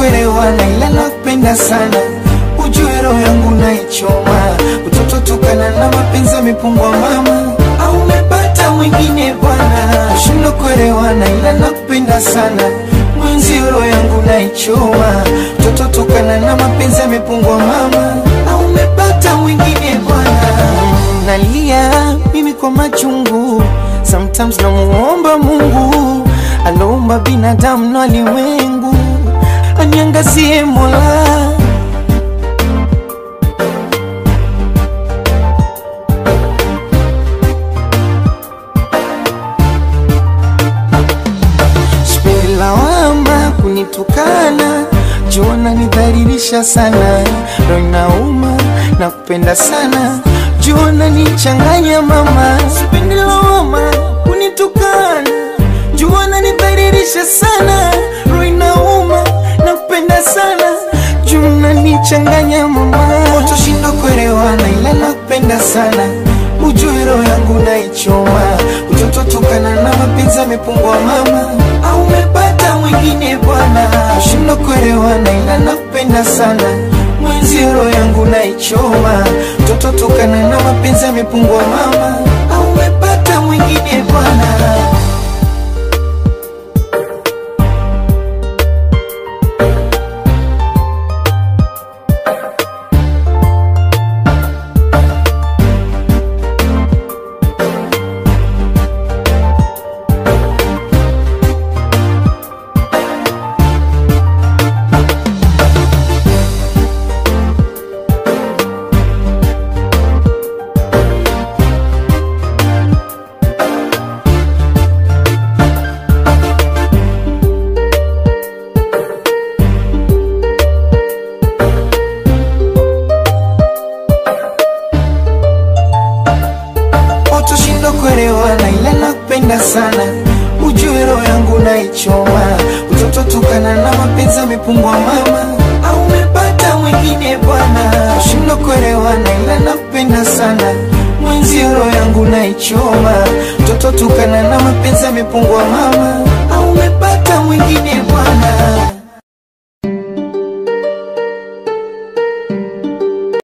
kuelewana, ila nakupenda sana, ujue roho yangu naichoma, utoto tukana na mapenzi yamepungwa mama, au umepata mwingine bwana, shindo kuelewana, ila nakupenda sana, mwenzi roho yangu naichoma, utoto tukana na mapenzi yamepungwa mama, au umepata mwingine bwana, nalia mimi kwa machungu Sometimes namuomba Mungu aloumba binadamu na ulimwengu aniangazie Mola. Sipendi lawama kunitukana, jua nidhalilisha sana, roho inauma na kupenda sana, jua nichanganya mama. Sipendi lawama kunitukana, jua nidhalilisha sana, roho inauma na kupenda sana, jua nichanganya mama. Utoshinda kuelewana, ila nakupenda sana, ujue roho yangu naichoma, utoto tukana na mapenzi yamepungwa mama, au umepata mwingine bwana, ushindo kuelewana, ila nakupenda sana mwenzi roho yangu naichoma, mtoto tukana na mapenzi yamepungwa mama, au umepata mwingine bwana. Utoshindo kuelewana, ila nakupenda sana, ujue roho yangu naichoma, utoto tukana na mapenzi yamepungwa mama, au umepata mwingine bwana. Ushindo kuelewana, ila nakupenda sana, mwenzi roho yangu naichoma, utoto tukana na mapenzi yamepungwa mama, au umepata mwingine bwana.